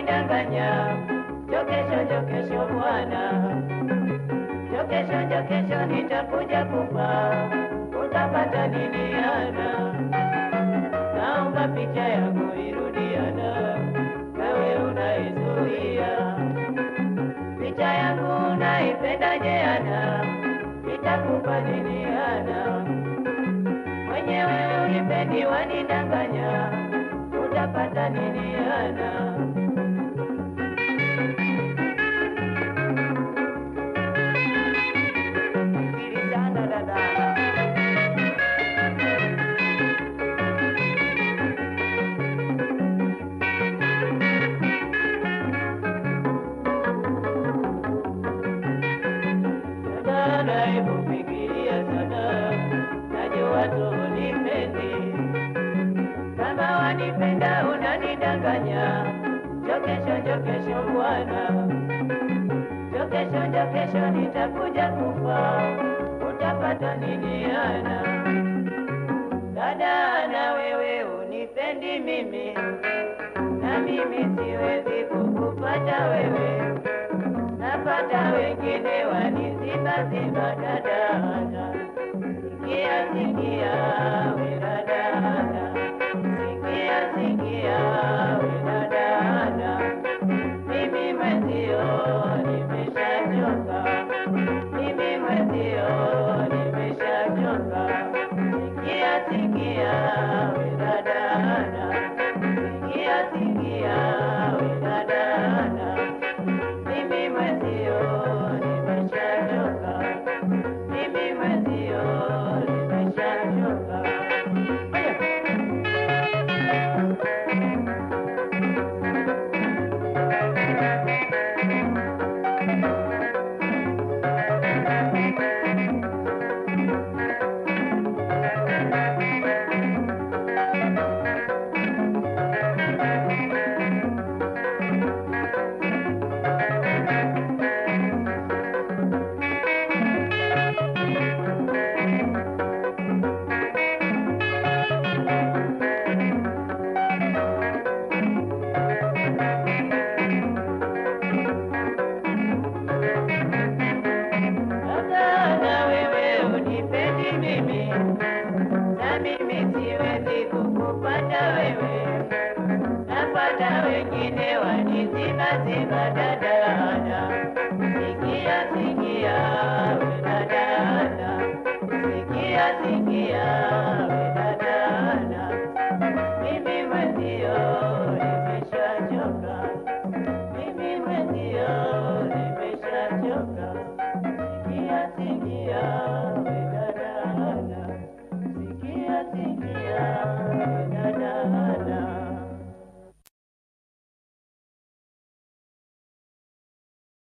wanidanganya, jokesho jokesho bwana, jokesho jokesho nitakuja kufa, utapata nini ana? Naomba picha yangu irudiana, nawe unaizuia picha yangu unaipendaje ana? Nitakupa nini ana? Mwenyewe unipendi wanidanganya, utapata nini ana? Fikiri sana dada. Dada, hebu fikiria sana, najua tu unipendi. Kama wanipenda unanidanganya, jokesho jokesho bwana, jokesho jokesho nitakuja kufa, utapata nini ana? Dada, na wewe unipendi mimi, na mimi siwezi kukupata wewe napata wengine waniziba ziba dadada, sikia sikia we dadada, sikia sikia we dadada, mimi mwenzio nimeshachoka, mimi mwenzio nimeshachoka, sikia sikia we dadada, sikia sikia we dadada mimi mwenzio nimeshachoka, mimi mwenzio nimeshachoka. Sasa na wewe unipendi mimi, na mimi siwezi kukupata wewe, napata wengine wanizibaziba dadada, sikia sikia we dadada, sikia sikia